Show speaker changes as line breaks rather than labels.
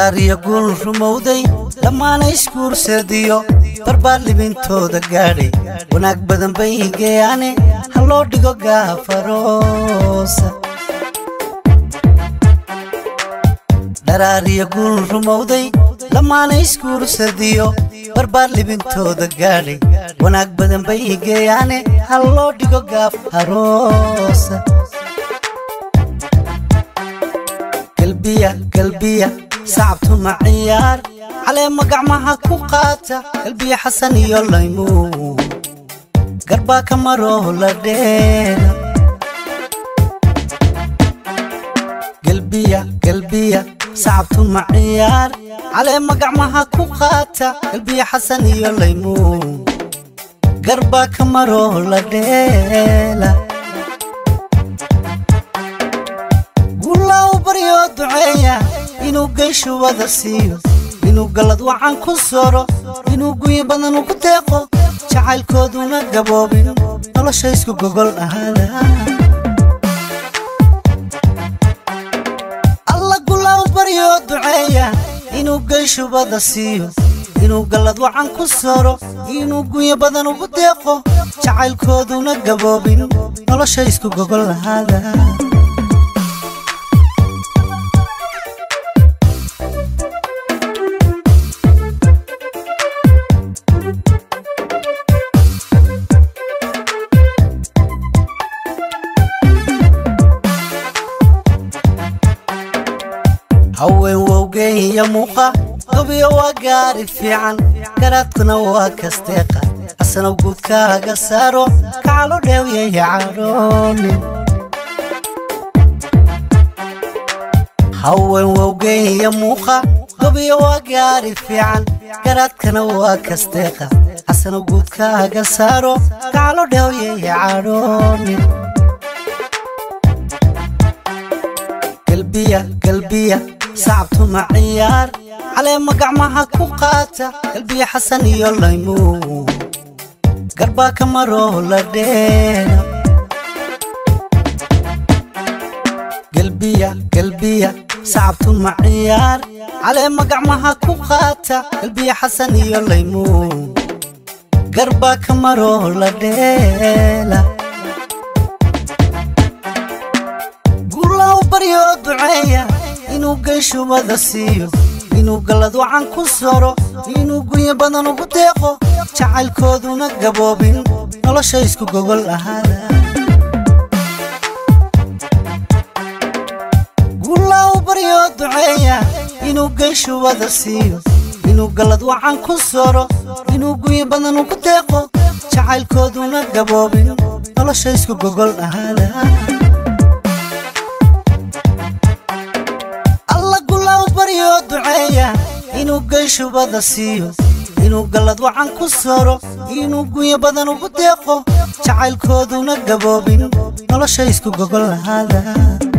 dharaariya guul rumowday dhammaana isguursadiyo barbaar libintooda gaadhay wanaag badan bay geeyaane ha loo dhigo gaafaroosa dharaariya guul rumowday dhammaana isguursadiyo barbaar libintooda gaadhay wanaag badan bay geeyaane ha loo dhigo gaafaroosa galbiya galbiya sacabtu ma ciyaar caleema gacmaha ku qaata galbiya xasan iyo laymuun garbaa ka maroo la dheera galbiya galbiya sacabtu ma ciyaar caleema gacmaha ku qaata galbiya xasan iyo laymuun garbaa ka maroo la dheela guulaa u baryoo duceeya inuu geyshu wada siiyo inuu gallad wacan ku soro inuu guyi badan ugu deeqo jacaylkooduna gaboobin nolosha isku gogol ahaada alla guulaa u baryoo duceeya inuu geyshu wada siiyo inuu gallad wacan ku soro inuu guyi badan ugu deeqo jacaylkooduna gaboobin nolosha isku gogol ahaada haween wowgeen iyo muuqa gobiyo waa gaari fiican garaadkuna waa kasteeqa asana guudkaaga saaro kacalo dheewyaya cadhoonin haween wowgeen iyo muuqa gobiyo waa gaari fiican garaadkana waa kasteeqa asana guudkaaga saaro kacalo dheewyaya cadhoonin galbiya galbiya sacabtu ma ciyaar caleema gacmaha ku qaata galbiya xasan iyo laymuun garbaa ka maroo la dheera galbiya galbiya sacabtu ma ciyaar caleema gacmaha ku qaata galbiya xasan iyo laymuun garbaa ka maroo la dheela baryoo duceeya inuu geyshu wada siiyo inuu gallad wacan ku soro inuu guyi badan ugu deeqo jacaylkooduna gaboobin nolosha isku gogol ahaada guulaa u baryoo duceeya inuu geyshu wada siiyo inuu gallad wacan ku soro inuu guyi badan ugu deeqo jacaylkooduna gaboobin nolosha isku gogol ahaada baryoo duceeya inuu geyshu wada siiyo inuu gallad wacan ku soro inuu guyo badan ugu deeqo jacaylkooduna gaboobin nolosha isku gogol ahaada